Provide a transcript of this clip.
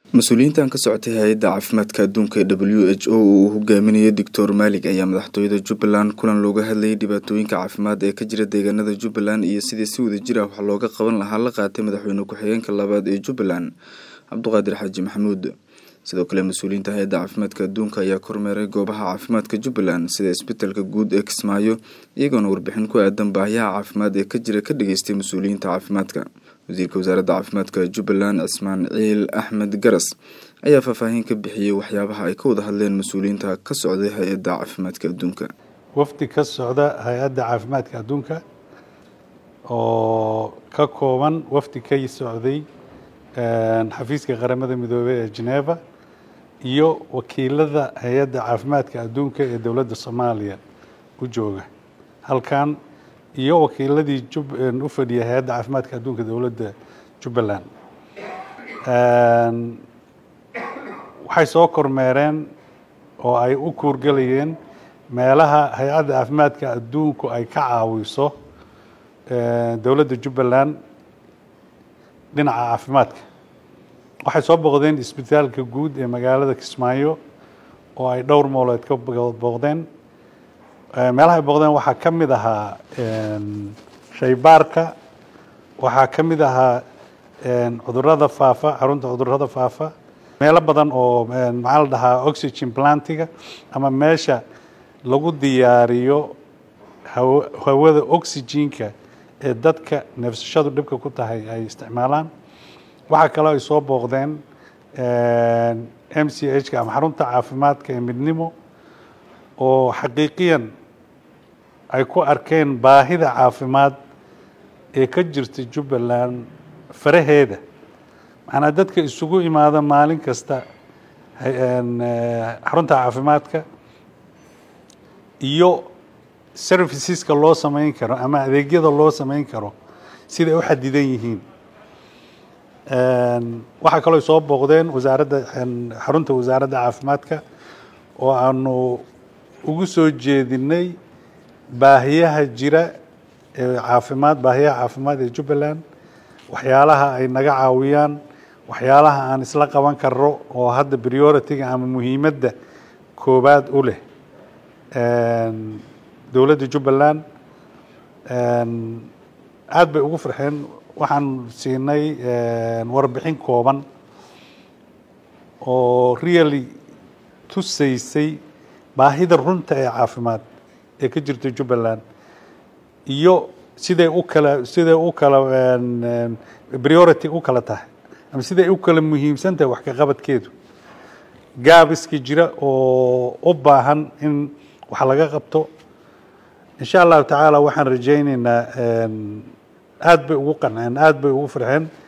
mas-uuliyiintan ka socotay hay-adda caafimaadka adduunka ee w h o uu hogaaminayay doctor maalig ayaa madaxtooyada jubbaland kulan looga hadlayay dhibaatooyinka caafimaad ee ka jira deegaanada jubbaland iyo sidii si wadajir ah wax looga qaban lahaa la qaatay madaxweyne ku-xigeenka labaad ee jubbaland cabduqaadir xaaji maxamuud sidoo kale mas-uuliyiinta hay-adda caafimaadka adduunka ayaa kormeeray goobaha caafimaadka jubbaland sida isbitaalka guud ee kismaayo iyagoona warbixin ku aadan baahiyaha caafimaad ee ka jira ka dhageystay mas-uuliyiinta caafimaadka wasiirka wasaaradda caafimaadka jubbaland cismaan ciil axmed garas ayaa faahfaahin ka bixiyey waxyaabaha ay ka wada hadleen mas-uuliyiinta ka socday hay-adda caafimaadka adduunka wafdi ka socda hay-adda caafimaadka adduunka oo ka kooban wafdi ka socday xafiiska qaramada midoobey ee geneva iyo wakiilada hay-adda caafimaadka adduunka ee dowladda soomaaliya u jooga halkan iyo wakiiladii u fadhiya hay-adda caafimaadka adduunka dowladda jubbaland waxay soo kormeereen oo ay u kuurgelayeen meelaha hay-adda caafimaadka adduunku ay ka caawiso dowladda jubbaland dhinaca caafimaadka waxay soo booqdeen isbitaalka guud ee magaalada kismaayo oo ay dhowr moolood ka booqdeen meelaha ay booqdeen waxaa ka mid ahaa shaybaarka waxaa ka mid ahaa cudurada faafa xarunta cudurada faafa meelo badan oo maxaa la dhahaa oxygen plantiga ama meesha lagu diyaariyo hawada oxygenka ee dadka neefsashadu dhibka ku tahay ay isticmaalaan waxaa kaloo ay soo booqdeen m c h ka ama xarunta caafimaadka ee midnimo oo xaqiiqiyan ay ku arkeen baahida caafimaad ee ka jirta jubbaland faraheeda macnaa dadka isugu imaada maalin kasta xarunta caafimaadka iyo serviceska loo samayn karo ama adeegyada loo samayn karo siday u xadidan yihiin waxaa kaloo soo booqdeen wasaaradda xarunta wasaaradda caafimaadka oo aanu ugu soo jeedinay baahiyaha jira ee caafimaad baahiyaha caafimaad ee jubbaland waxyaalaha ay naga caawiyaan waxyaalaha aan isla qaban karno oo hadda priority-ga ama muhiimadda koowaad u leh dowladda jubbaland aada bay ugu farxeen waxaan siinay warbixin kooban oo really tusaysay baahida runta ee caafimaad ee ka jirta jubbaland iyo siday u kala siday u kala priority u kala tahay ama siday u kala muhiimsan tahay wax ka qabadkeedu gaabiska jira oo u baahan in wax laga qabto insha allahu tacaala waxaan rajayneynaa aada bay ugu qanceen aada bay ugu farxeen